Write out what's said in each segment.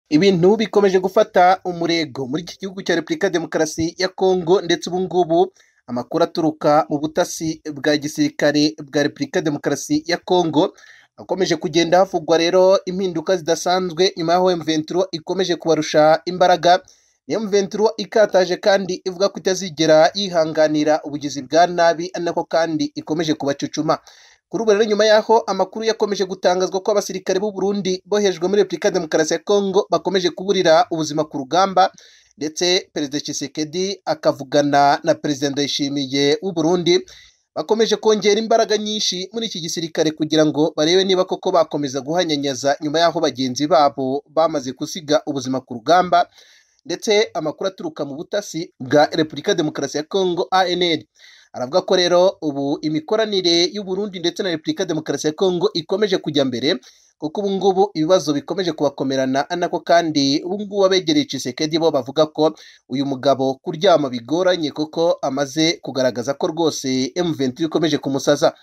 Ibintu bikomeje gufata umurego muri iki gihugu cya Repubulika ya Demokarasi ya Kongo ndetse ubu ngubu amakuru aturuka mu butasi bwa gisirikare bwa Repubulika ya Demokarasi ya Kongo akomeje kugenda havugwa rero impinduka zidasanzwe nyuma y'aho M23 ikomeje kubarusha imbaraga M23 ikataje kandi ivuga ko itazigera yihanganira ubugizi bwa nabi nako kandi ikomeje kubacucuma kuri ubu rero nyuma y'aho amakuru yakomeje gutangazwa ko abasirikare b'u Burundi bohejwe muri Repubulika ya Demokarasi ya Kongo bakomeje kuburira ubuzima ku rugamba ndetse Perezida Tshisekedi akavugana na Perezida Ndayishimiye w'u Burundi bakomeje kongera imbaraga nyinshi muri iki gisirikare kugira ngo barebe niba koko bakomeza guhanyanyaza nyuma y'aho bagenzi babo bamaze gusiga ubuzima ku rugamba ndetse amakuru aturuka mu butasi bwa Repubulika ya Demokarasi ya Kongo ANL aravuga ko rero ubu imikoranire y'u Burundi ndetse na Repubulika ya Demokarasi ya Kongo ikomeje kujya mbere kuko ubu ngubu ibibazo bikomeje kubakomerana nako kandi ubu ngubu abegereye Tshisekedi bo bavuga ko uyu mugabo kuryama bigoranye kuko amaze kugaragaza ko rwose M23 ikomeje kumusaza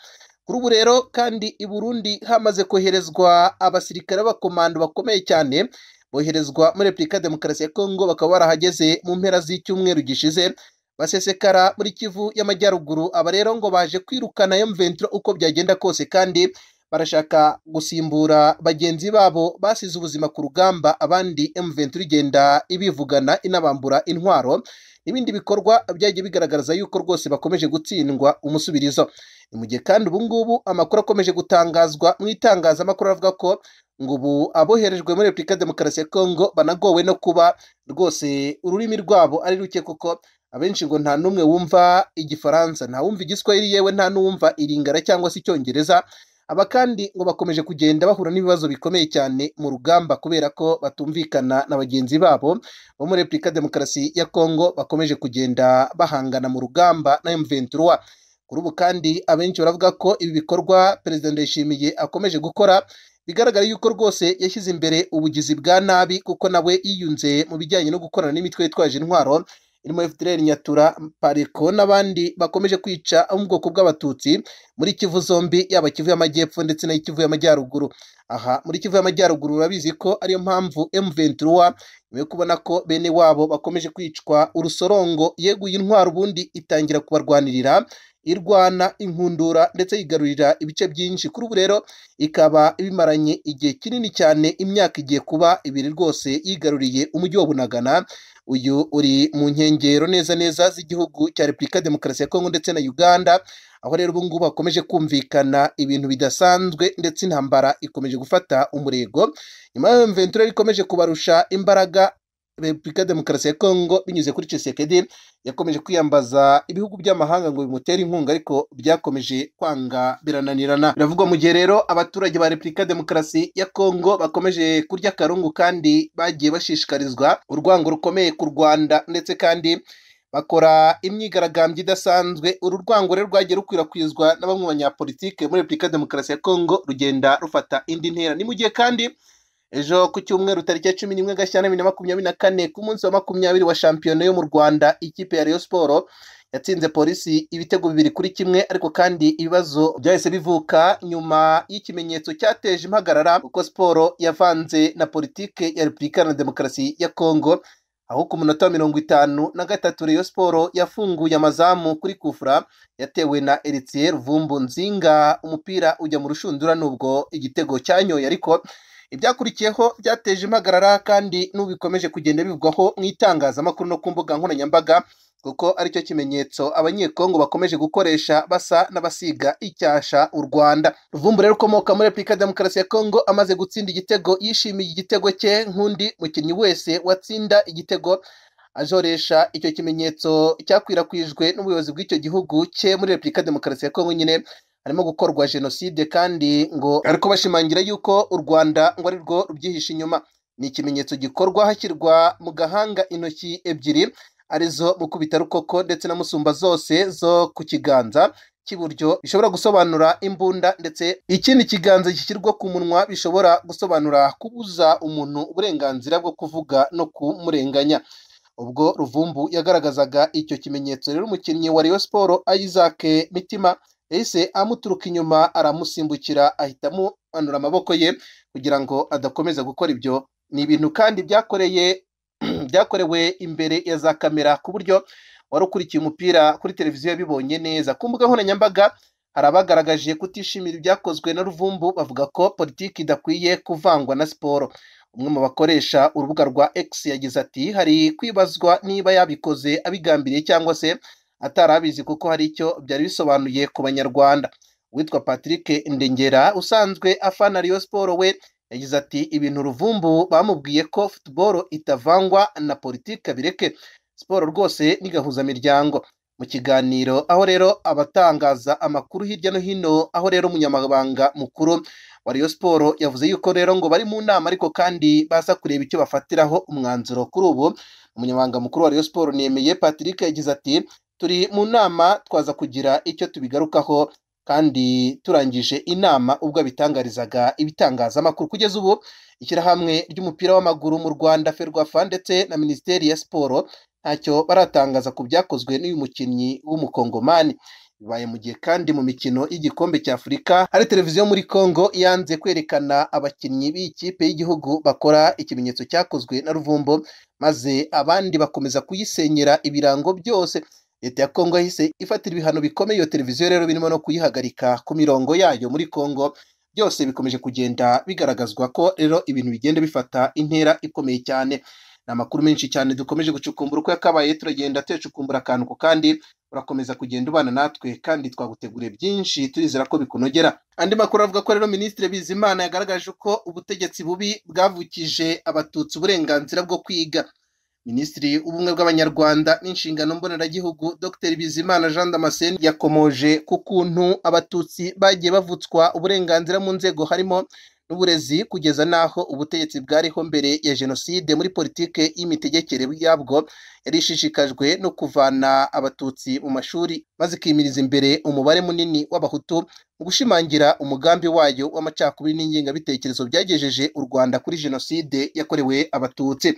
kuri ubu rero kandi i Burundi hamaze koherezwa abasirikare b'abakomando bakomeye cyane boherezwa muri Repubulika ya Demokarasi ya Kongo bakaba barahageze mu mpera z'icyumweru gishize basesekara muri Kivu y'Amajyaruguru aba rero ngo baje kwirukana M23 uko byagenda kose kandi barashaka gusimbura bagenzi babo basize ubuzima ku rugamba abandi M23 igenda ibivugana inabambura intwaro n'ibindi bikorwa byagiye bigaragaza yuko rwose bakomeje gutsindwa umusubirizo ni mu gihe kandi ubu ngubu amakuru akomeje gutangazwa mu itangazamakuru avuga ko ngo ubu aboherejwe muri Repubulika ya Demokarasi ya Kongo banagowe no kuba rwose ururimi rwabo ari ruke kuko abenshi ngo nta n'umwe wumva igifaransa nta wumva igiswahili yewe nta n'uwumva iringara cyangwa se icyongereza aba kandi ngo bakomeje kugenda bahura n'ibibazo bikomeye cyane mu rugamba kubera ko batumvikana na bagenzi babo bo muri repubulika ya demokarasi ya kongo bakomeje kugenda bahangana mu rugamba na M23 kuri ubu kandi abenshi baravuga ko ibi bikorwa perezida ndayishimiye akomeje gukora bigaragara yuko rwose yashyize imbere ubugizi bwa nabi kuko nawe yiyunze mu bijyanye no gukorana n'imitwe yitwaje intwaro irimo FDLR Nyatura Pareko n'abandi bakomeje kwica abo mu bwoko bw'abatutsi muri Kivu zombi yaba Kivu y'amajyepfo ndetse na Kivu y'amajyaruguru aha muri Kivu y'amajyaruguru urabizi ko ariyo mpamvu M23 nyuma yo kubona ko bene wabo bakomeje kwicwa urusorongo yeguye intwaro ubundi itangira kubarwanirira irwana inkundura ndetse yigarurira ibice byinshi kuri ubu rero ikaba ibimaranye igihe kinini cyane imyaka igiye kuba ibiri rwose yigaruriye umujyi wa Bunagana uyu uri mu nkengero neza neza z'igihugu cya Repubulika ya Demokarasi ya Kongo ndetse na Uganda aho rero ubu ngubu hakomeje kumvikana ibintu bidasanzwe ndetse intambara ikomeje gufata umurego nyuma y'aho M23 ikomeje kubarusha imbaraga Repubulika ya Demokarasi ya Kongo binyuze kuri Tshisekedi yakomeje kwiyambaza ibihugu by'amahanga ngo bimutere inkunga ariko byakomeje kwanga birananirana biravugwa mu gihe rero abaturage ba Repubulika ya Demokarasi ya Kongo bakomeje kurya akarungu kandi bagiye bashishikarizwa urwango rukomeye ku Rwanda ndetse kandi bakora imyigaragambyo idasanzwe uru rwango rero rwagiye rukwirakwizwa na bamwe mu banyapolitike muri Repubulika ya Demokarasi ya Kongo rugenda rufata indi ntera ni mu gihe kandi ejo ku cyumweru tariki ya cumi n'imwe gashyira bibiri na makumyabiri na kane ku munsi wa makumyabiri wa shampiyona yo mu rwanda ikipe ya Rayon Sport yatsinze polisi ibitego bibiri kuri kimwe ariko kandi ibibazo byahise bivuka nyuma y'ikimenyetso cyateje impagarara kuko siporo yavanze na politike ya repubulika na demokarasi ya kongo aho ku munota wa mirongo itanu na gatatu Rayon Sport yafunguye amazamu kuri kufura yatewe na Eritier Vumbu Nzinga umupira ujya mu rushundura nubwo igitego cyanyoye ariko ibyakurikiyeho byateje impagarara kandi n'ubikomeje kugenda bivugwaho mu itangazamakuru no ku mbuga nkoranyambaga kuko aricyo kimenyetso abanyekongo bakomeje gukoresha basa n'abasiga icyasha u Rwanda Ruvumbura rukomoka muri Repubulika ya Demokarasi ya Kongo amaze gutsinda igitego yishimiye igitego cye nk'undi mukinnyi wese watsinda igitego ajoresha icyo kimenyetso cyakwirakwijwe n'ubuyobozi bw'icyo gihugu cye muri Repubulika ya Demokarasi ya Kongo nyine harimo gukorwa jenoside kandi ngo ariko bashimangira yuko u Rwanda ngo ari rwo rubyihisha inyuma ni ikimenyetso gikorwa hashyirwa mu gahanga intoki ebyiri arizo mukubita rukoko ndetse na musumba zose zo ku kiganza cy'iburyo bishobora gusobanura imbunda ndetse ikindi kiganza gishyirwa ku munwa bishobora gusobanura kubuza umuntu uburenganzira bwo kuvuga no kumurenganya ubwo ruvumbu yagaragazaga icyo kimenyetso rero umukinnyi wa Rayon Sport Isaac Mitima ese amuturuka inyuma aramusimbukira ahita amumanura amaboko ye kugira ngo adakomeza gukora ibyo ni ibintu kandi byakoreye byakorewe imbere ya za kamera ku buryo wari ukurikiye umupira kuri televiziyo yabibonye neza ku mbuga nkoranyambaga hari abagaragaje kutishimira ibyakozwe na ruvumbu bavuga ko politiki idakwiye kuvangwa na siporo umwe mu bakoresha urubuga rwa x yagize ati hari kwibazwa niba yabikoze abigambiriye cyangwa se atari abizi kuko hari icyo byari bisobanuye ku banyarwanda uwitwa patrick ndengera usanzwe afana riyo siporo we yagize ati ibintu ruvumbu bamubwiye ko futuboro itavangwa na politiki abireke siporo rwose ni gahuzamiryango mu kiganiro aho rero abatangaza amakuru hirya no hino aho rero umunyamabanga mukuru wa Rayon siporo yavuze yuko rero ngo bari mu nama ariko kandi baza kureba icyo bafatiraho umwanzuro kuri ubu umunyamabanga mukuru wa Rayon siporo nemeye patrick yagize ati turi mu nama twaza kugira icyo tubigarukaho kandi turangije inama ubwo abitangarizaga ibitangazamakuru kugeza ubu ishyirahamwe ry'umupira w'amaguru mu rwanda ferwafa ndetse na minisiteri ya siporo ntacyo baratangaza ku byakozwe n'uyu mukinnyi w'umukongomani bibaye mu gihe kandi mu mikino y'igikombe cy'afurika hari televiziyo muri congo yanze kwerekana abakinnyi b'ikipe y'igihugu bakora ikimenyetso cyakozwe na ruvumbo maze abandi bakomeza kuyisenyera ibirango byose leta ya congo yahise ifatira ibihano bikomeye iyo televiziyo rero birimo no kuyihagarika ku mirongo yayo muri congo byose bikomeje kugenda bigaragazwa ko rero ibintu bigenda bifata intera ikomeye cyane ni amakuru menshi cyane dukomeje gucukumbura uko yakabaye turagenda tuyacukumbura akantu ku kandi urakomeza kugenda ubana natwe kandi twaguteguriye byinshi turizera ko bikunogera andi makuru avuga ko rero minisitiri bizimana yagaragaje ko ubutegetsi bubi bwavukije abatutsi uburenganzira bwo kwiga minisitiri w'ubumwe bw'abanyarwanda n'inshingano mboneragihugu dr bizimana jean damascene yakomoje ku kuntu abatutsi bagiye bavutswa uburenganzira mu nzego harimo n'uburezi kugeza n'aho ubutegetsi bwariho mbere ya jenoside muri politike y'imitegekere yabwo yari ishishikajwe no kuvana abatutsi mu mashuri maze ikimiriza imbere umubare munini w'abahutu mu gushimangira umugambi wayo w'amacakubiri n'ingengabitekerezo byagejeje u rwanda kuri jenoside yakorewe abatutsi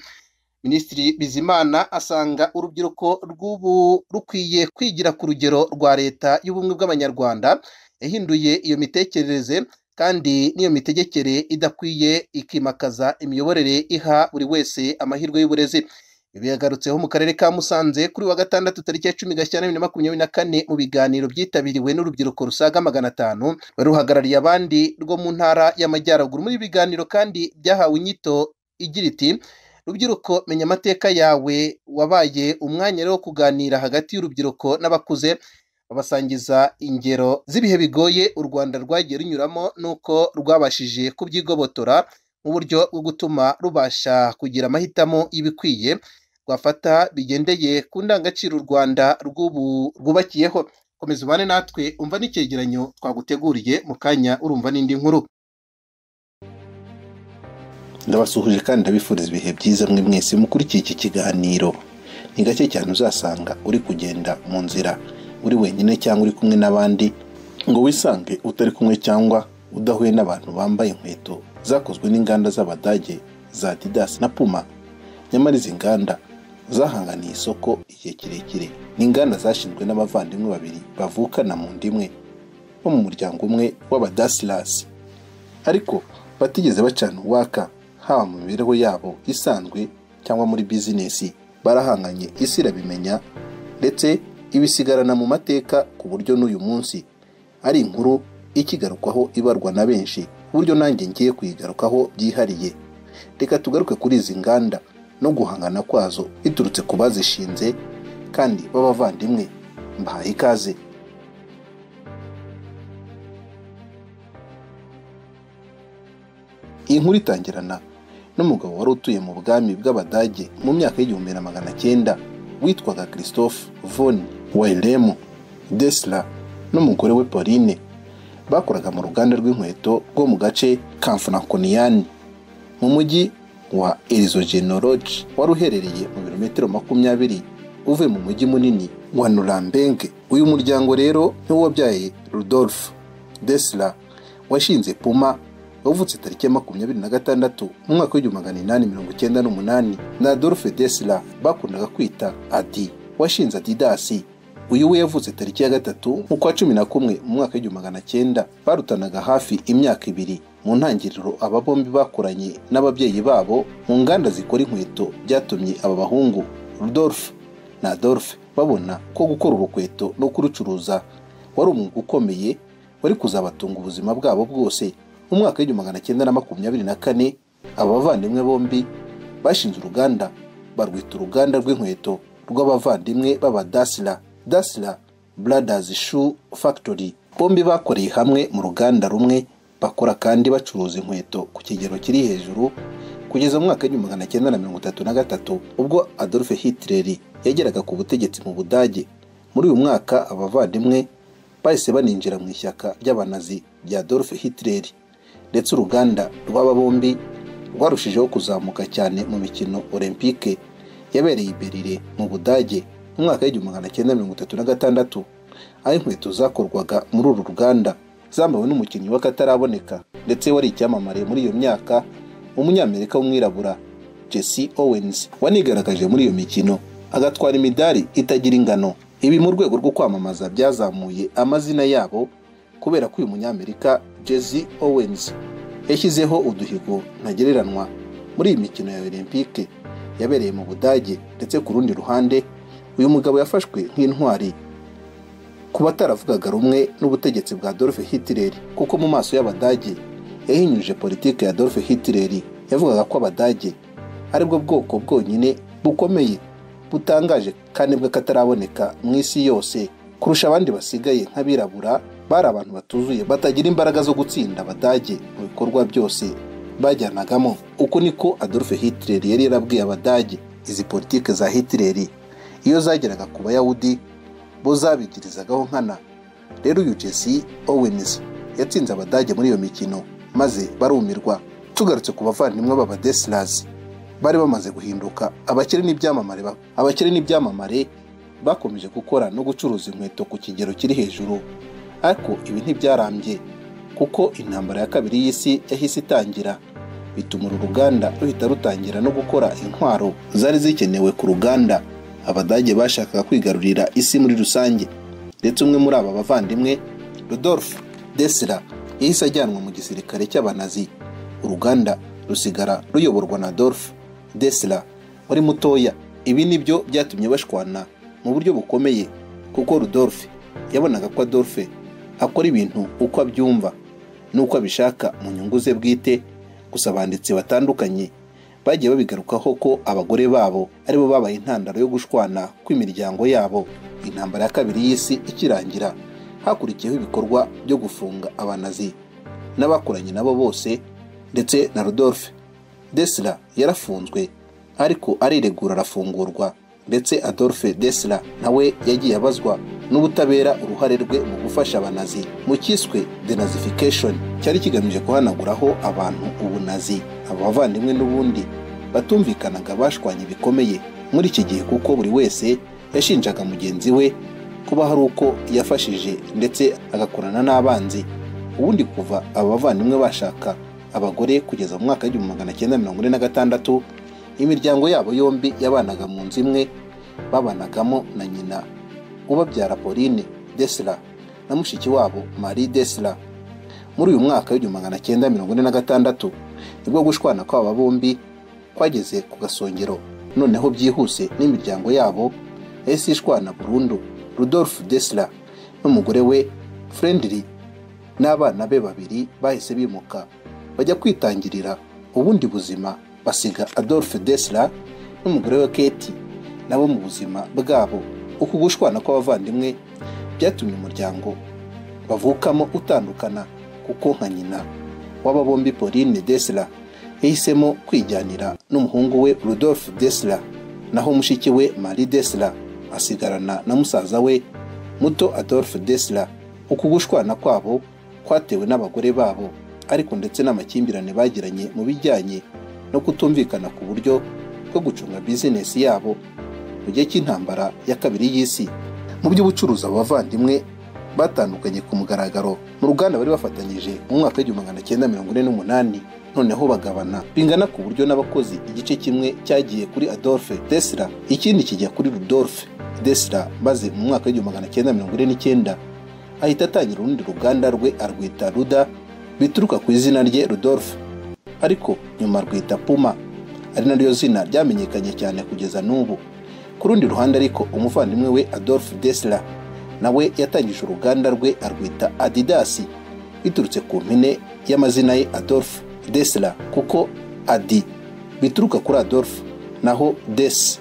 minisitiri bizimana asanga urubyiruko rw'ubu rukwiye kwigira ku rugero rwa leta y'ubumwe bw'abanyarwanda yahinduye iyo mitekerereze kandi n'iyo mitegekere idakwiye ikimakaza imiyoborere iha buri wese amahirwe y'uburezi ibi yagarutseho mu karere ka musanze kuri wa gatandatu tariki ya cumi gashyira bibiri na makumyabiri na kane mu biganiro byitabiriwe n'urubyiruko rusaga magana atanu baruhagarariye abandi rwo mu ntara y'amajyaruguru muri biganiro kandi byahawe inyito igira iti rubyiruko menya amateka yawe wabaye umwanya wo kuganira hagati y'urubyiruko n'abakuze babasangiza ingero z'ibihe bigoye u rwanda rwagiye runyuramo n'uko rwabashije kubyigobotora mu buryo bwo gutuma rubasha kugira amahitamo y'ibikwiye rwafata bigendeye ku ndangagaciro u rwanda rw'ubu rwubakiyeho komeza ubane natwe umva n'icyegeranyo twaguteguriye mu kanya urumva n'indi nkuru ndabasuhuje kandi ndabifuriza ibihe byiza mwe mwese mukurikiye iki kiganiro ni gake cyane uzasanga uri kugenda mu nzira uri wenyine cyangwa uri kumwe n'abandi ngo wisange utari kumwe cyangwa udahuye n'abantu bambaye inkweto zakozwe n'inganda z'abadage za didas na puma nyamara izi nganda zahanganiye isoko igihe kirekire ni inganda zashinzwe n'abavandimwe babiri bavukana mu nda imwe bo mu muryango umwe w'abadasilasi ariko batigeze bacana uwaka haba mu mibereho yabo isanzwe cyangwa muri bizinesi barahanganye isi irabimenya ndetse ibisigarana mu mateka ku buryo n'uyu munsi ari inkuru ikigarukwaho ibarwa na benshi ku buryo nanjye ngiye kuyigarukaho byihariye reka tugaruke kuri izi nganda no guhangana kwazo biturutse ku bazishinze kandi b'abavandimwe mbahaye ikaze iyi nkuru itangirana n'umugabo wari utuye mu bwami bw'abadage mu myaka y'igihumbi na magana cyenda witwaga christophe von wairemu desla n'umugore we pauline bakoraga mu ruganda rw'inkweto rwo mu gace ka frankoniyani mu mujyi wa erizogenologe wari uherereye mu birometero makumyabiri uvuye mu mujyi munini wa nurambenge uyu muryango rero niwo wabyaye rudolphe desla washinze puma wavutse tariki ya makumyabiri na gatandatu mu mwaka w'igihumbi magana inani mirongo icyenda n'umunani na adolphe desla bakundaga kwita adi washinze adidasi uyu we yavutse tariki ya gatatu mu kwa cumi na kumwe mu mwaka w'igihumbi magana cyenda barutanaga hafi imyaka ibiri mu ntangiriro aba bombi bakoranye n'ababyeyi babo mu nganda zikora inkweto byatumye aba bahungu rudolphe na adolphe babona ko gukora urukweto no kurucuruza wari umwuga ukomeye wari kuzabatunga ubuzima bwabo bwose mu mwaka w'igihumbi magana cyenda na makumyabiri na kane aba bavandimwe bombi bashinze uruganda barwita uruganda rw'inkweto rw'abavandimwe b'abadasira dasira brothers shoe factory bombi bakoreye hamwe mu ruganda rumwe bakora kandi bacuruza inkweto ku kigero kiri hejuru kugeza mu mwaka w'igihumbi magana cyenda na mirongo itatu na gatatu ubwo adolphe hitler yageraga ku butegetsi mu budage muri uyu mwaka abavandimwe bahise baninjira mu ishyaka ry'abanazi rya adolphe hitler ndetse uruganda rw'aba bombi rwarushijeho kuzamuka cyane mu mikino olympique yabereye i berlin mu budage mu mwaka w'igihumbi magana cyenda mirongo itatu na gatandatu aho inkweto zakorwaga muri uru ruganda zambawe n'umukinnyi w'akataraboneka ndetse wari icyamamare muri iyo myaka umunyamerika w'umwirabura jesse owens wanigaragaje muri iyo mikino agatwara imidari itagira ingano ibi mu rwego rwo kwamamaza byazamuye amazina yabo kubera ko uyu munyamerika jesse owens yashyizeho uduhigo ntagereranywa muri iyi mikino ya olympique yabereye mu budage ndetse ku rundi ruhande uyu mugabo yafashwe nk'intwari ku bataravugaga rumwe n'ubutegetsi bwa Adolf Hitler kuko mu maso y'abadage yahinyuje politiki ya Adolf Hitler yavugaga ko abadage aribwo bwoko bwonyine bukomeye butangaje kandi bw'akataraboneka mu isi yose kurusha abandi basigaye nk'abirabura bari abantu batuzuye batagira imbaraga zo gutsinda abadage mu bikorwa byose bajyanagamo uko niko Adolf Hitler yari yarabwiye abadage izi politiki za Hitler iyo zageraga ku bayahudi bo zabigirizagaho nkana rero uyu Jesse Owens yatsinze abadage muri iyo mikino maze barumirwa tugarutse ku bavandimwe b'abadesilazi bari bamaze guhinduka abakire n'ibyamamare ba- abakire n'ibyamamare bakomeje gukora no gucuruza inkweto ku kigero kiri hejuru ariko ibi ntibyarambye kuko intambara ya kabiri y'isi yahise itangira bituma uru ruganda ruhita rutangira no gukora intwaro zari zikenewe ku ruganda abadage bashakaga kwigarurira isi muri rusange ndetse umwe muri aba bavandimwe Rudolf Desira yahise ajyanwa mu gisirikare cy'abanazi uruganda rusigara ruyoborwa na Adolf Desira wari mutoya ibi nibyo byatumye bashwana mu buryo bukomeye kuko Rudolf yabonaga ko Adolf akora ibintu uko abyumva n'uko abishaka mu nyungu ze bwite gusa abanditsi batandukanye bagiye babigarukaho ko abagore babo aribo babaye intandaro yo gushwana kw'imiryango yabo intambara ya kabiri y'isi ikirangira hakurikiyeho ibikorwa byo gufunga abanazi n'abakoranye nabo bose ndetse na Rodolphe Desla yarafunzwe ariko ariregura arafungurwa ndetse Adolphe Desla nawe yagiye abazwa n'ubutabera uruhare rwe mu gufasha abanazi mu cyiswe denazification cyari kigamije guhanaguraho abantu ubunazi aba bavandimwe n'ubundi batumvikanaga bashwanye bikomeye muri iki gihe kuko buri wese yashinjaga mugenzi we kuba hari uko yafashije ndetse agakorana n'abanzi ubundi kuva aba bavandimwe bashaka abagore kugeza mu mwaka w'igihumbi magana cyenda mirongo ine na gatandatu imiryango yabo yombi yabanaga mu nzu imwe babanagamo na nyina ubabyara Pauline Desla na mushiki wabo Marie Desla. Muri uyu mwaka w'igihumbi magana cyenda mirongo ine na gatandatu nibwo gushwana kw'aba bombi kwageze ku gasongero noneho byihuse n'imiryango yabo yahise ishwana burundu Rudolf Desla n'umugore we Friendly n'abana be babiri bahise bimuka bajya kwitangirira ubundi buzima basiga Adolf Desla n'umugore we Kate nabo mu buzima bwabo uku gushwana kw'abavandimwe byatumye umuryango bavukamo utandukana kuko nka nyina w'aba bombi Pauline Desla yahisemo kwijyanira n'umuhungu we Rudolf Desla naho mushiki we Marie Desla asigarana na musaza we muto Adolf Desla uku gushwana kwabo kwatewe n'abagore babo ariko ndetse n'amakimbirane bagiranye mu bijyanye no kutumvikana ku buryo bwo gucunga bizinesi yabo mu gihe cy'intambara ya kabiri y'isi mu by'ubucuruzi abo bavandimwe batandukanye ku mugaragaro mu ruganda bari bafatanyije mu mwaka w'igihumbi magana cyenda mirongo ine n'umunani noneho bagabana bingana ku buryo n'abakozi igice kimwe cyagiye kuri adolphe desira ikindi kijya kuri rudolphe desira maze mu mwaka w'igihumbi magana cyenda mirongo ine n'icyenda ahita atangira urundi ruganda rwe arwita ruda bituruka ku izina rye Rudolphe ariko nyuma rwita Puma ari naryo zina ryamenyekanye cyane kugeza n'ubu ku rundi ruhande ariko umuvandimwe we Adolf Desla nawe yatangije uruganda rwe arwita Adidas biturutse ku mpine y'amazina ye Adolf Desla kuko Adi bituruka kuri Adolf naho Des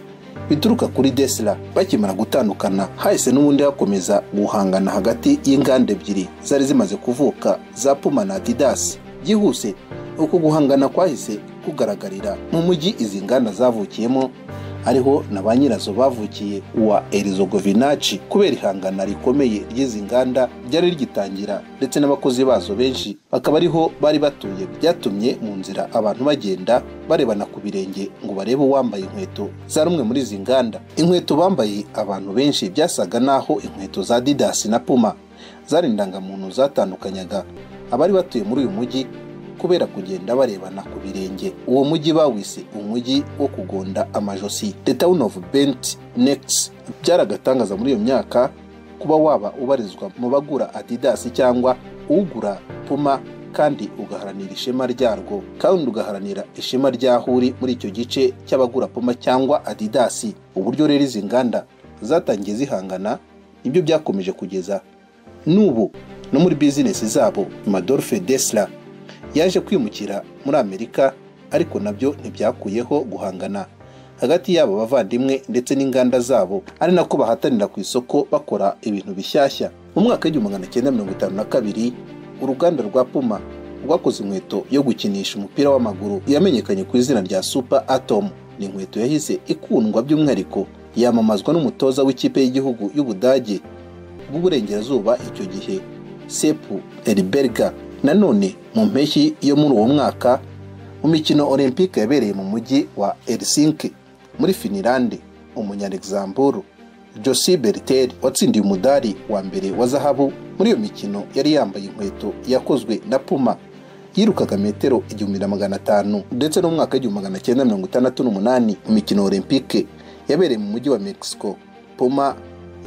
bituruka kuri Desla bakimara gutandukana hahise n'ubundi hakomeza guhangana hagati y'inganda ebyiri zari zimaze kuvuka za Puma na Adidas byihuse uko guhangana kwahise kugaragarira mu mujyi izi nganda zavukiyemo ariho na ba nyirazo bavukiye wa erizogovinaci kubera ihangana rikomeye ry'izi nganda ryari rigitangira ndetse n'abakozi bazo benshi bakaba ariho bari batuye byatumye mu nzira abantu bagenda barebana ku birenge ngo barebe uwambaye inkweto za rumwe muri izi nganda inkweto bambaye abantu benshi byasaga n'aho inkweto za didasi na puma zari indangamuntu zatandukanyaga abari batuye muri uyu mujyi kubera kugenda barebana ku birenge uwo mujyi bawise umujyi wo kugonda amajosi the town of bent necks byari agatangaza muri iyo myaka kuba waba ubarizwa mu bagura adidas cyangwa ugura puma kandi ugaharanira ishema ryarwo kandi ugaharanira ishema ry'aho uri muri icyo gice cy'abagura puma cyangwa adidas uburyo rero izi nganda zatangiye zihangana nibyo byakomeje kugeza n'ubu no muri bizinesi zabo madolfe desla yaje kwimukira muri amerika ariko nabyo ntibyakuyeho guhangana hagati y'abo bavandimwe ndetse n'inganda zabo ari nako bahatanira ku isoko bakora ibintu bishyashya mu mwaka w'igihumbi magana cyenda mirongo itanu na kabiri uruganda rwa puma rwakoze inkweto yo gukinisha umupira w'amaguru yamenyekanye ku izina rya super atom ni inkweto yahise ikundwa by'umwihariko yamamazwa n'umutoza w'ikipe y'igihugu y'ubudage bw'uburengerazuba icyo gihe sepu eriberga nanone mu mpeshyi yo muri uwo mwaka mu mikino olympique yabereye mu mujyi wa helsinki muri finilande umunyaregizamburu josi beriteri watsindiye umudari wa mbere wa zahabu muri iyo mikino yari yambaye inkweto yakozwe na puma yirukaga metero igihumbi na magana atanu ndetse no mu mwaka w'igihumbi magana cyenda mirongo itandatu n'umunani mu mikino olympique yabereye mu mujyi wa mexico puma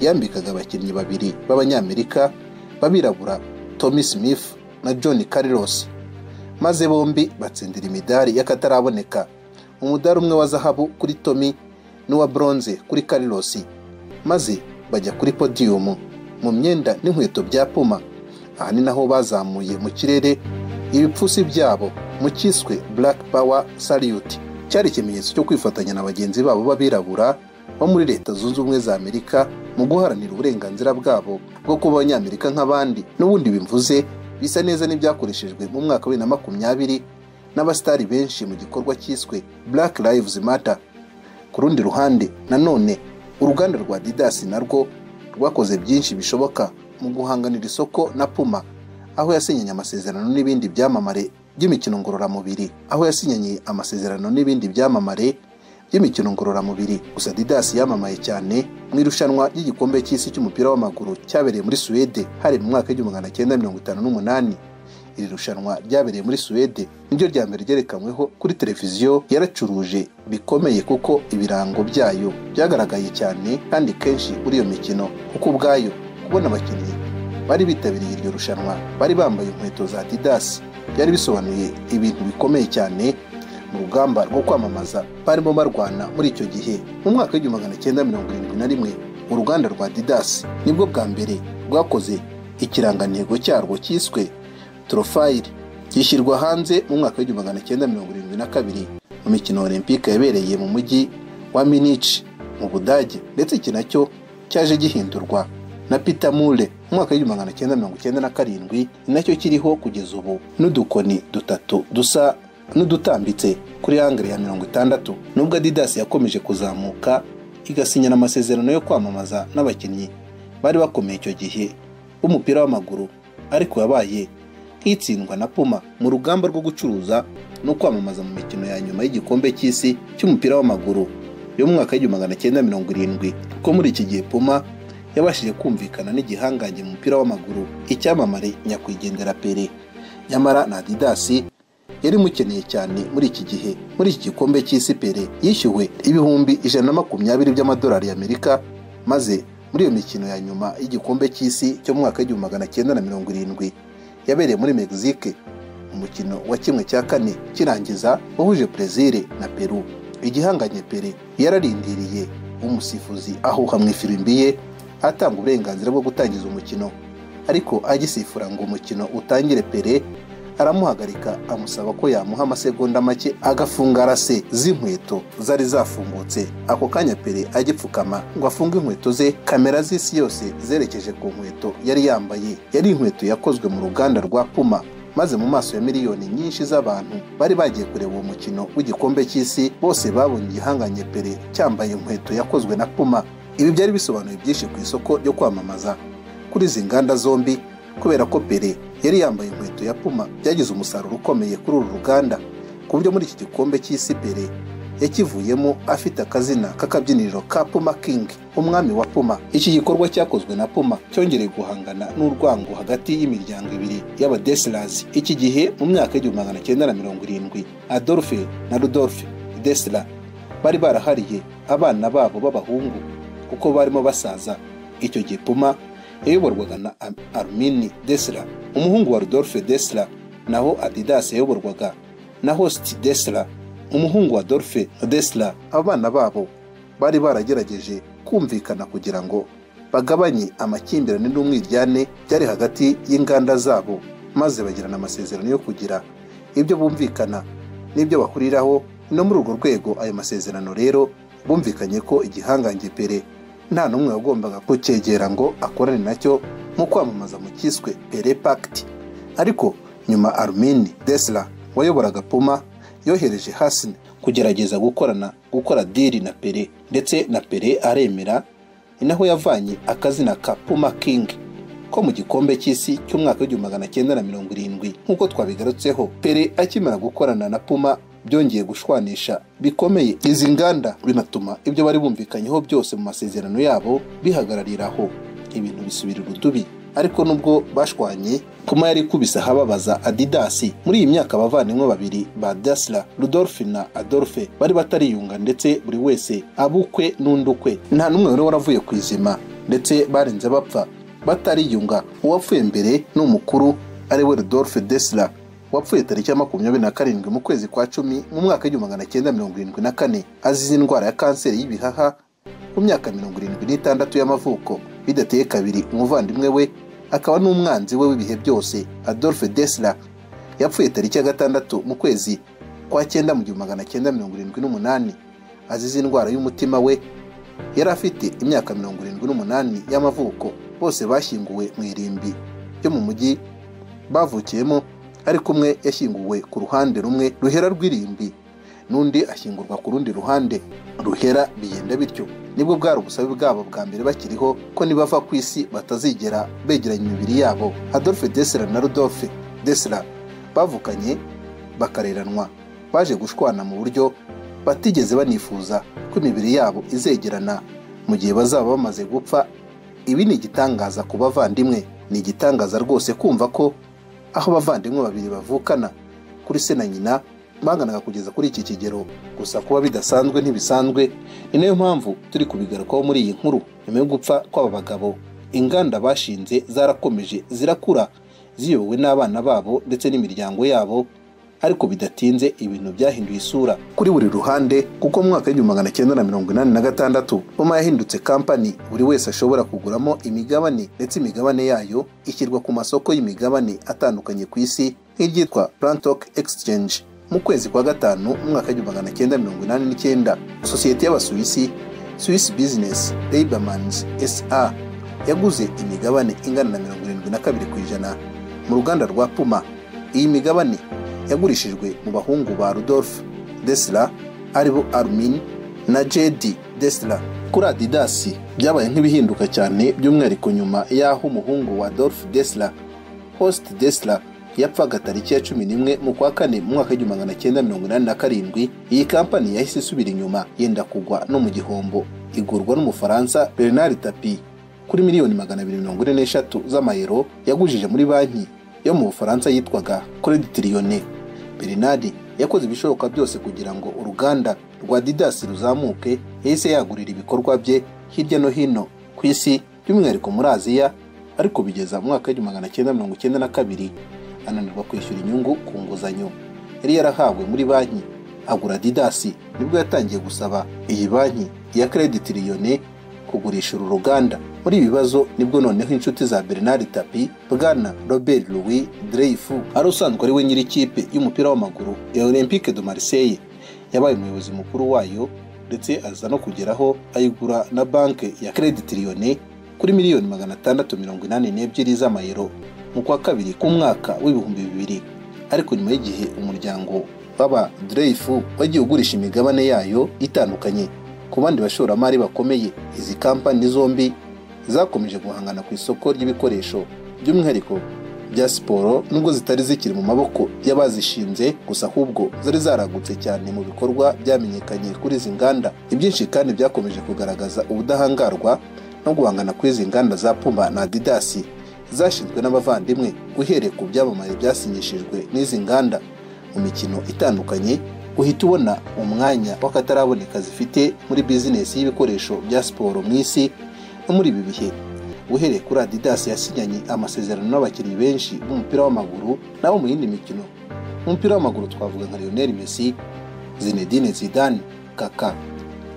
yambikaga abakinnyi babiri b'abanyamerika b'abirabura tommy smith na john Carlos maze bombi batsindira imidari y'akataraboneka umudari umwe wa zahabu kuri Tommy n'uwa bronze kuri Carlos maze bajya kuri podiyumu mu myenda n'inkweto bya Puma aha ni naho bazamuye mu kirere ibipfusi byabo mu cyiswe Black Power Salute cyari ikimenyetso cyo kwifatanya na bagenzi babo b'abirabura bo muri leta zunze ubumwe za amerika mu guharanira uburenganzira bwabo bwo kuba abanyamerika nk'abandi n'ubundi bimvuze bisa neza n'ibyakoreshejwe mu mwaka wa bibiri na makumyabiri n'abasitari benshi mu gikorwa cyiswe Black Lives Matter ku rundi ruhande nanone uruganda rwa Adidas narwo rwakoze byinshi bishoboka mu guhanganira isoko na Puma aho yasinyanye amasezerano n'ibindi byamamare by'imikino ngororamubiri aho yasinyanye amasezerano n'ibindi byamamare by'imikino ngororamubiri gusa Adidas yamamaye cyane mu irushanwa ry'igikombe cy'isi cy'umupira w'amaguru cyabereye muri Suwede hari mu mwaka w'igihumbi magana cyenda mirongo itanu n'umunani iri rushanwa ryabereye muri Suwede niryo rya mbere ryerekanweho kuri televiziyo yaracuruje bikomeye kuko ibirango byayo byagaragaye cyane kandi kenshi kuri iyo mikino kuko ubwayo kubona abakinnyi bari bitabiriye iryo rushanwa bari bambaye inkweto za Adidas byari bisobanuye ibintu bikomeye cyane mu rugamba rwo kwamamaza barimo barwana muri icyo gihe mu mwaka w'igihumbi magana cyenda mirongo irindwi na rimwe uruganda rwa didasi nibwo bwa mbere rwakoze ikirangantego cyarwo cyiswe torofayiri gishyirwa hanze mu mwaka w'igihumbi magana cyenda mirongo irindwi na kabiri mu mikino olympique yabereye mu mujyi wa minici mu budage ndetse iki nacyo cyaje gihindurwa na Peter Mule mu mwaka w'igihumbi magana cyenda mirongo icyenda na karindwi ni nacyo kiriho kugeza ubu n'udukoni dutatu dusa n'udutambitse kuri hangire ya mirongo itandatu nubwo adidas yakomeje kuzamuka igasinyana amasezerano yo kwamamaza n'abakinnyi bari bakomeye icyo gihe b'umupira w'amaguru ariko yabaye nk'itsindwa na puma mu rugamba rwo gucuruza no kwamamaza mu mikino ya nyuma y'igikombe cy'isi cy'umupira w'amaguru yo mu mwaka w'igihumbi magana cyenda mirongo irindwi kuko muri iki gihe puma yabashije kumvikana n'igihangange mu mupira w'amaguru icyamamare nyakwigendera pere nyamara na adidasi yari imukeneye cyane muri iki gihe muri iki gikombe cy'isi pere yishyuwe ibihumbi ijana na makumyabiri by'amadolari y'amerika maze muri iyo mikino ya nyuma y'igikombe cy'isi cyo mu mwaka w'igihumbi magana cyenda na mirongo irindwi yabereye muri mexique umukino wa kimwe cya kane kirangiza wahuje Brezil na Peru igihanganye Pele yararindiriye umusifuzi ahuha mu ifirimbi ye atanga uburenganzira bwo gutangiza umukino ariko agisifura ngo umukino utangire Pele aramuhagarika amusaba ko yamuha amasegonda make agafunga rase z'inkweto zari zafungutse ako kanya pere agipfukama ngo afunge inkweto ze kamera z'isi yose zerekeje ku nkweto yari yambaye yari inkweto yakozwe mu ruganda rwa puma maze mu maso ya miliyoni nyinshi z'abantu bari bagiye kureba uwo mukino w'igikombe cy'isi bose babonye igihanganye pere cyambaye inkweto yakozwe na puma ibi byari bisobanuye byinshi ku isoko ryo kwamamaza kuri izi nganda zombi kubera ko pere yari yambaye inkweto ya puma byagize umusaruro ukomeye kuri uru ruganda ku buryo muri iki gikombe cy'isi pere yakivuyemo afite akazina k'akabyiniriro ka puma king umwami wa puma iki gikorwa cyakozwe na puma cyongereye guhangana n'urwango hagati y'imiryango ibiri y'abadesirazi iki gihe mu myaka y'igihumbi magana cyenda na mirongo irindwi adolphe na rudolphe desira bari barahariye abana babo b'abahungu kuko barimo basaza icyo gihe puma yayoborwaga na armini desira umuhungu wa Rodolphe Desla naho Adidas yayoborwaga na Host Desla umuhungu wa Dolphe Desla abana babo bari baragerageje kumvikana kugira ngo bagabanye amakimbirane n'umwiryane byari hagati y'inganda zabo maze bagirana amasezerano yo kugira ibyo bumvikana n'ibyo bahuriraho no muri urwo rwego ayo masezerano rero bumvikanye ko igihangange pere nta n'umwe wagombaga kucyegera ngo akorane nacyo nko kwamamaza mu cyiswe pere pagiti ariko nyuma arumini desira wayoboraga puma yohereje hasi kugerageza gukorana gukora diri na pere ndetse na pere aremera ni naho yavanye akazina ka puma kingi ko mu gikombe cy'isi cy'umwaka w'igihumbi magana cyenda na mirongo irindwi nk'uko twabigarutseho pere akimara gukorana na puma byongeye gushwanisha bikomeye izi nganda binatuma ibyo bari bumvikanyeho byose mu masezerano yabo bihagarariraho ibintu bisubira urudubi ariko nubwo bashwanye puma yari ikubise ahababaza adidasi muri iyi myaka abavandimwe babiri ba dasira rudolphe na adolphe bari batariyunga ndetse buri wese abukwe n'undi ukwe nta n'umwe wari waravuye ku izima ndetse barenze bapfa batariyunga uwapfuye mbere ni umukuru ari we rudolphe desira wapfuye tariki ya makumyabiri na karindwi mu kwezi kwa cumi mu mwaka w'igihumbi magana cyenda mirongo irindwi na kane azize indwara ya kanseri y'ibihaha ku myaka mirongo irindwi n'itandatu y'amavuko bidateye kabiri umuvandimwe we akaba n'umwanzi we w'ibihe byose adolphe desira yapfuye tariki ya gatandatu mu kwezi kwa cyenda mu gihumbi magana cyenda mirongo irindwi n'umunani azize indwara y'umutima we yari afite imyaka mirongo irindwi n'umunani y'amavuko bose bashyinguwe mu irimbi ryo mu mujyi bavukiyemo ariko umwe yashyinguwe ku ruhande rumwe ruhera rw'irimbi n'undi ashyingurwa ku rundi ruhande ruhera bigenda bityo nibwo bwari ubusabe bwabo bwa mbere bakiriho ko nibava ku isi batazigera begeranya imibiri yabo adolphe desira na rudolphe desira bavukanye bakareranwa baje gushwana mu buryo batigeze banifuza ko imibiri yabo izegerana mu gihe bazaba bamaze gupfa ibi ni igitangaza ku bavandimwe ni igitangaza rwose kumva ko aho abavandimwe babiri bavukana kuri se na nyina banganaga kugeza kuri iki kigero gusa kuba bidasanzwe ntibisanzwe ni nayo mpamvu turi kubigarukaho muri iyi nkuru nyuma yo gupfa kw'aba bagabo inganda bashinze zarakomeje zirakura ziyobowe n'abana babo ndetse n'imiryango yabo ariko bidatinze ibintu byahinduye isura kuri buri ruhande kuko mu mwaka w'igihumbi magana cyenda na mirongo inani na gatandatu poma yahindutse kampani buri wese ashobora kuguramo imigabane ndetse imigabane yayo ishyirwa ku masoko y'imigabane atandukanye ku isi nk'iryitwa plantok exchange mu kwezi kwa gatanu umwaka w'igihumbi magana cyenda mirongo inani n'icyenda sosiyete y'abasuwisi swiss business labermans sa yaguze imigabane ingana na mirongo irindwi na kabiri ku ijana mu ruganda rwa puma iyi migabane yagurishijwe mu bahungu ba rudolf desla aribo armin na jedi desla kuri adidasi byabaye nk'ibihinduka cyane by'umwihariko nyuma y'aho umuhungu wa dolf desla host desla yapfaga tariki ya cumi n'imwe mu kwa kane mu mwaka w'igihumbi magana cyenda mirongo inani na karindwi iyi kampani yahise isubira inyuma yenda kugwa no mu gihombo igurwa n'umufaransa bernard tapi kuri miliyoni magana abiri mirongo ine n'eshatu z'amayero yagujije muri banki yo mu bufaransa yitwaga credit liyone bernard yakoze ibishoboka byose kugira ngo uruganda rwa didasi ruzamuke yahise yagurira ibikorwa bye hirya no hino ku isi by'umwihariko muri aziya ariko bigeza mu mwaka w'igihumbi magana cyenda mirongo icyenda na kabiri ananirwa kwishyura inyungu ku nguzanyo yari yarahawe muri banki agura didasi nibwo yatangiye gusaba iyi banki ya credit tiriyoni kugurisha uru ruganda muri ibi bibazo nibwo noneho inshuti za bernard tapi bwana robert louis dreyfu ari usanzwe ari we nyir'ikipe y'umupira w'amaguru ya olympique de marseille yabaye umuyobozi mukuru wayo ndetse aza no kugeraho ayigura na banki ya credit tiriyoni kuri miliyoni magana atandatu mirongo inani n'ebyiri z'amayero mu kwa kabiri k'umwaka w'ibihumbi bibiri ariko nyuma y'igihe umuryango w'aba Dreyfu wagiye ugurisha imigabane yayo itandukanye ku bandi bashoramari bakomeye izi kampani zombi zakomeje guhangana ku isoko ry'ibikoresho by'umwihariko bya siporo nubwo zitari zikiri mu maboko y'abazishinze gusa ahubwo zari zaragutse cyane mu bikorwa byamenyekanye kuri izi nganda ibyinshi kandi byakomeje kugaragaza ubudahangarwa no guhangana kw'izi nganda za puma na adidasi zashinzwe n'abavandimwe uhereye ku byamamare byasinyishijwe n'izi nganda mu mikino itandukanye uhita ubona umwanya w'akataraboneka zifite muri bizinesi y'ibikoresho bya siporo mu isi no muri ibi bihe uhereye kuri adidas yasinyanye amasezerano n'abakinnyi benshi b'umupira w'amaguru nabo mu yindi mikino mu mupira w'amaguru twavuga nka Lionel Messi Zinedine Zidane Kaka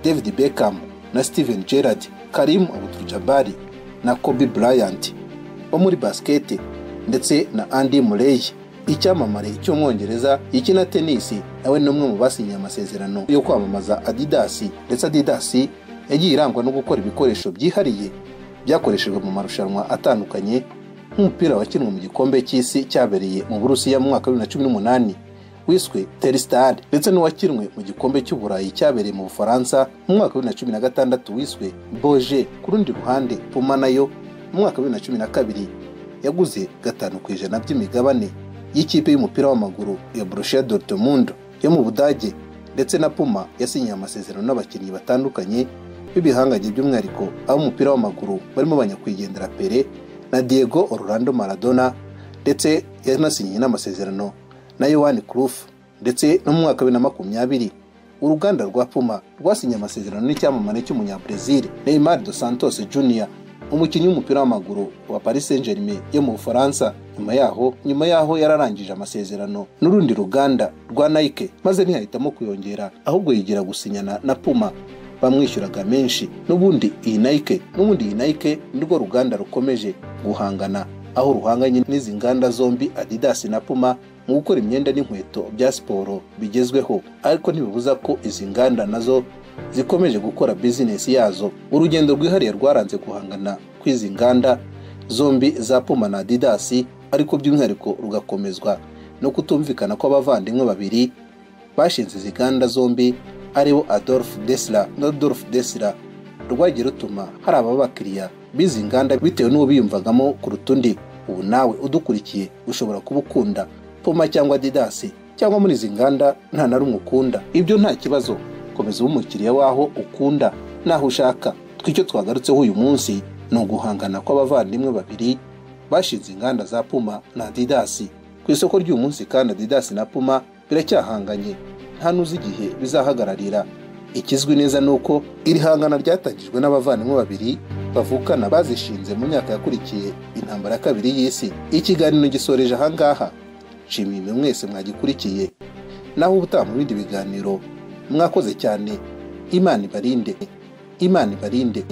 David Beckham na Steven Gerrard Karim Abdul-Jabbar na Kobe Bryant wo muri basiketi ndetse na Andy Murray icyamamare cy'umwongereza gikina tenisi nawe ni umwe mu basinyiye amasezerano yo kwamamaza adidasi ndetse adidasi yagiye irangwa no gukora ibikoresho byihariye byakoreshejwe mu marushanwa atandukanye nk'umupira wakinwe mu gikombe cy'isi cyabereye mu burusiya mu mwaka wa bibiri na cumi n'umunani wiswe terisitari ndetse n'uwakinwe mu gikombe cy'uburayi cyabereye mu bufaransa mu mwaka wa bibiri na cumi na gatandatu wiswe boje ku rundi ruhande puma nayo mu mwaka wa bibiri na cumi na kabiri yaguze gatanu ku ijana by'imigabane y'ikipe y'umupira w'amaguru ya Borussia Dortmund yo mu Budage ndetse na Puma yasinyiye amasezerano n'abakinnyi batandukanye b'ibihangange by'umwihariko ab'umupira w'amaguru barimo banyakwigendera Pele na Diego Orlando Maradona ndetse yanasinyiye n'amasezerano na Yohan Cruyff ndetse no mu mwaka wa bibiri na makumyabiri uruganda rwa Puma rwasinye amasezerano n'icyamamare cy'umunyabrazil Neymar dos Santos Junior umukinnyi w'umupira w'amaguru wa Paris Saint-Germain yo mu Bufaransa nyuma yaho nyuma yaho yararangije amasezerano n'urundi ruganda rwa Nike maze ntiyahitamo kuyongera ahubwo yigira gusinyana na Puma bamwishyuraga menshi n'ubundi iyi Nike n'ubundi iyi Nike nirwo ruganda rukomeje guhangana aho ruhanganye n'izi nganda zombi Adidas na Puma mu gukora imyenda n'inkweto bya siporo bigezweho ariko ntibibuza ko izi nganda nazo zikomeje gukora bizinesi yazo urugendo rwihariye rwaranze guhangana kw'izi nganda zombi za puma na adidasi ariko by'umwihariko rugakomezwa no kutumvikana kw'abavandimwe babiri bashinze izi nganda zombi aribo adolf desla na adolf desla rwagiye rutuma hari ababakiriya b'izi nganda bitewe n'uwo biyumvagamo kuruta undi ubu nawe udukurikiye ushobora kuba ukunda puma cyangwa adidasi cyangwa muri izi nganda nta na rumwe ukunda ibyo nta kibazo komeza ube umukiriya w'aho ukunda n'aho ushaka twicyo twagarutseho uyu munsi ni uguhangana kw'abavandimwe babiri bashinze inganda za puma na adidasi ku isoko ry'uyu munsi kandi adidasi na puma biracyahanganye nta n'uzi igihe bizahagararira ikizwi neza ni uko iri hangana ryatangijwe n'abavandimwe babiri bavukana bazishinze mu myaka yakurikiye intambara ya kabiri y'isi ikiganiro gisoreje ahangaha nshimiye mwese mwagikurikiye naho ubutaha mu bindi biganiro mwakoze cyane imana ibarinde imana ibarinde